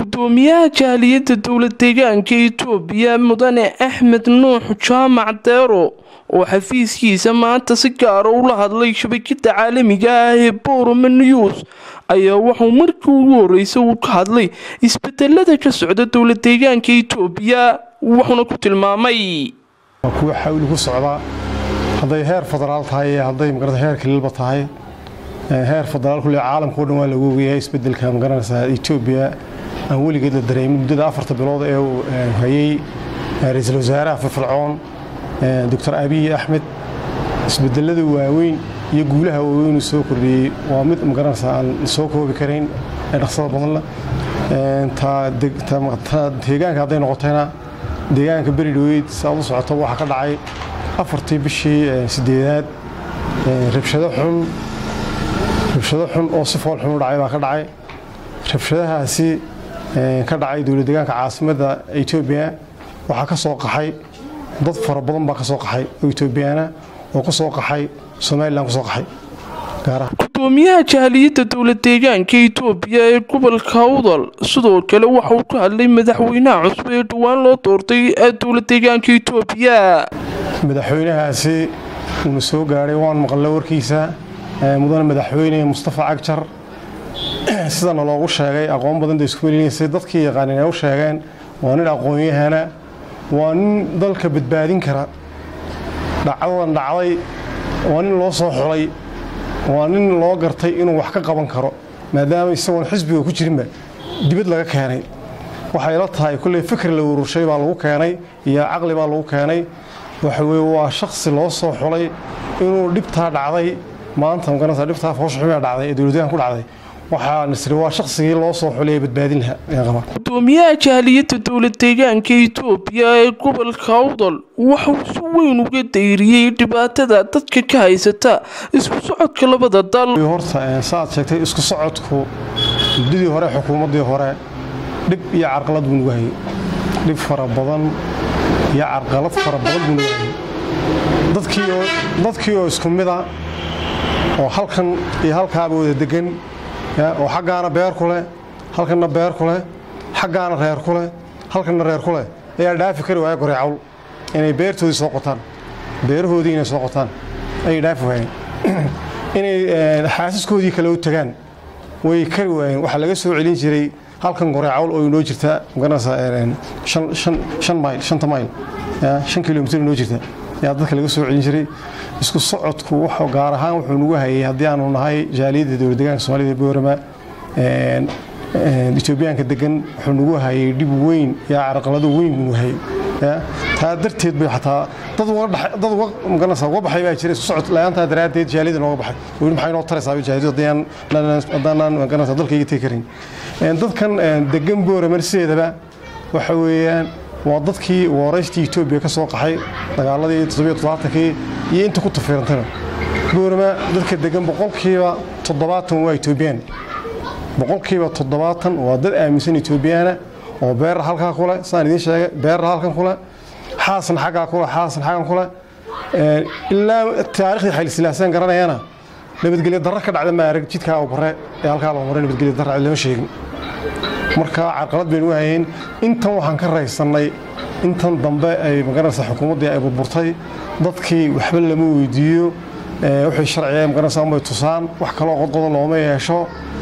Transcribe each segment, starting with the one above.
gudoomiyaha jaaliyadda dowlad deegaanka itoobiya mudane axmed nuux jaamac deero oo xafiiskiisa maanta si gaara ula hadlay shabakada caalamiga ah ee borome news ayaa wuxuu markii ugu horeysay uu ka hadlay isbedelada ka socda dowlad deegaanka itoobiya wuxuuna ku tilmaamay waa kuwa xawli ku socda hadday heer federaal tahay iyo hadday magarata heer kaliilba tahay heer federaal kule caalamka o dhan waa lagu ogayahay isbedelka magaranaysaa etoobiya aan weligeed la dareemin muddada afarta bilood ee uu hayay ra-iisul wasaaraha firfircoon doctor abiy axmed isbedelada waaweyn iyo guulaha waaweyn uu soo kordhiyey waa mid magaranaysaa aan soo koobi karayn ee dhaqsada badanla deegaanka hadday noqotayna deegaanka beri dhaweyd si aad u socoto waxaa ka dhacay afartii bishii sideedaad rabshado xun rabshado xun oo si fool xun u dhacay baa ka dhacay rabshadahaasi ka dhacay dowlad deegaanka caasimadda etoobiya waxaa ka soo qaxay dad fara badan baa ka soo qaxay oo etoobiyaana oo ka soo qaxay somalilan ka soo qaxay gudoomiyaha jaaliyadda dowlad deegaanka itoobiya ee gobolka awdal sidoo kale waxa uu ka hadlay madaxweynaha cusub ee dhowaan loo doortay dowlad deegaanka itoobiya madaxweynahaasi uuna soo gaadhay waan maqalla warkiisa mudane madaxweyne mustafa cagjar sidana loogu sheegay aqoon badan da isku welinaysay dadkii yaqaanin ay u sheegeen waa nin aqoon-yahana waa nin dalka badbaadin kara dhacdadan dhacday waa nin loo soo xulay waa nin loo gartay inuu wax ka qaban karo maadaama isagoon xisbiga ku jirinba dibad laga keenay waxay la tahay kulley fikri la ururshay baa lagu keenay iyo caqli baa lagu keenay waxa weye waa shaksi loo soo xulay inuu dhibtaa dhacday maanta magaranaysa dhibtaa fooshaxumaa dhacday ee dowladdeegan ku dhacday waxaa nisri waa shaqsigii loo soo xulay ee badbaadin lahaa gudoomiyaha jaaliyadda dowlad deegaanka itoobiya ee gobolka awdal waxauu si weyn uga dayriyey dhibaatada dadka ka haysata isku socodka labada dal horta saaad sheegtay isku socodku muddadii hore xukuumaddii hore dhib iyo carqalad buu nagu hayay dhib fara badan iyo carqalad fara badan buu nagu hayay dadkii oo isku mida oo halkan iyo halkaaba wada degan oo xaggaana beer ku leh halkanna beer ku leh xaggaana reer ku leh halkanna reer ku leh ayaa dhaafi kari waaya goreecawl inay beertoodii soo qotaan beerahoodii inay soo qotaan ayay dhaafi waayeen inay xaasiskoodii kale u tagaan way kari waayeen waxaa laga soo celin jiray halkan goreecawl oo inoo jirta magaranaysaa shan mayl shanta mayl shan kilomitir inoo jirta ayaa dadka laga soo celin jiray isku socodku wuxuu gaar ahaan wuxuu nagu hayay haddii aanu nahay jaaliyadda dowlad deegaanka soomaalida ee boorama etoobiyaanka degan wuxuu nagu hayay dhib weyn iyo carqalado weyn buu nagu hayay taa darteed bay xataa dad dad uga magaranaysaa uga baxay baa jira isku socod la-aantaa daraaddeed jaaliyada nooga baxay weli maxay noo taraysaa jaaliyadu haddaanaan magaranaysaa dalkayga tegi karin dadkan degan boorama sideedaba waxa weeyaan waa dadkii waraystii etoobiya ka soo qaxay dagaaladii toddobiyo toddobaaatankii iyo inta ku tafiirantayba boorama dadka degan boqolkiiba toddobaatan waa etoobiyaan boqolkiiba toddobaatan waa dad aaminsan etoobiyaana oo beerra halkaa kule sidaan idiin sheegay beerra halkan kule xaasan xaggaa kule xaasan xaggan kule ilaa taariikhdii xaylisilaasan garanayana nabadgelyo darro ka dhacda ma arag jidkaa u bare ee halkaa loo maray nabadgelyo darra lama sheegin marka carqalad baynu hayeen intan waxaan ka raysannay intan dambe ay magaranaysa xukuumaddii ay burburtay dadkii waxba lama weydiiyo wixii sharciga magaranaysa umay tusaan wax kaloo qodqodo looma yeesho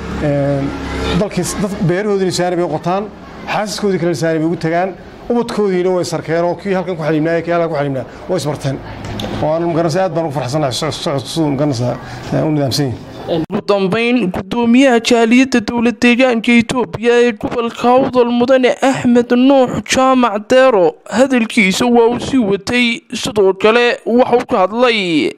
dalkii beerahoodii nisaani bay qotaan xaasiskoodii kale nisaani bay ugu tagaan ubadkoodiina way sarkeen oo kii halkan ku xaliimnaaya kii halkan ku xaliimnaa way isbarteen waan magaranaysa aad baan ugu farxsanahay socodku siduu magaranaysa u nidaamsan yahay ugu dambeyn gudoomiyaha jaaliyadda dowlad deegaanka itoobiya ee gobolka awdal mudane axmed nuux jaamac deero hadalkiisa waa uu sii watay sidoo kale waxauu ka hadlay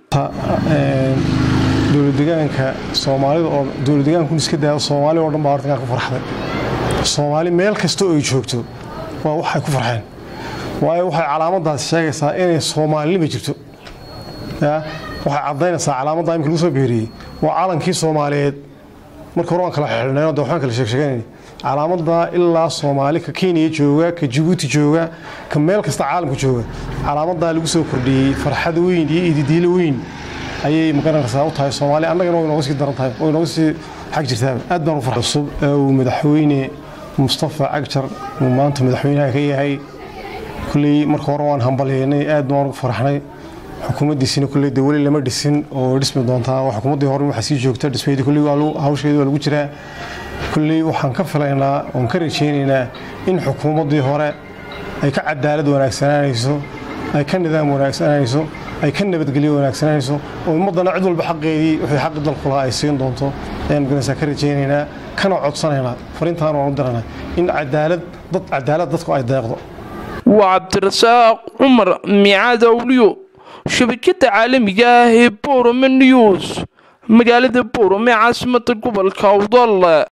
dowladdegaanka soomaalida oo dowladdegaanku iska daaya soomaali oo dhan baa horta ku farxday soomaali meel kasta oo ay joogto waa waxay ku farxeen waayo waxay calaamadaasi sheegaysaa inay soomaalinima jirto waxay caddaynaysaa calaamadda imika lagu soo beeriyey waa calankii soomaaliyeed marka hore waan kala xidhnayno de waxbaan kala sheegsheeganayna calaamadda ilaa soomaali ka kenya jooga ka jabuuti jooga ka meel kasta caalamka jooga calaamaddaa lagu soo kordhiyey farxad weyn iyo ididiilo weyn ayay magaranaysaa u tahay soomaali annagana way nooga sii daran tahay way nooga sii xag jirtaaba aad baan u farxay cusub ee uu madaxweyne mustafa cagjar uu maanta madaxweynaha ka yahay kulley marka hore waan hambalyeynay aad baan ugu faraxnay xukuumaddiisina kulley de weli lama dhisin oo dhismi doontaa xukuumaddii hore waxaa sii joogta dhismeydii kulley hawsheedii waa lagu jiraa kulley waxaan ka filaynaa oon ka rajaynaynaa in xukuumaddii hore ay ka cadaalad wanaagsanaanayso ay ka nidaam wanaagsananayso ay ka nabadgelyo wanaagsananayso oo ummaddana cid walba xaqeedii wixii xaqi dalku lahaa ay siin doonto ayaan maganaysaa ka rajaynaynaa kana codsanaynaa fariintaan waan u diranaa in cadaalad dad cadaalad dadku ay deeqdo waa cabdirasaaq cumar miicaad awliyo shabakada caalamiga ah ee borome news magaalada borome caasimada gobolka awdal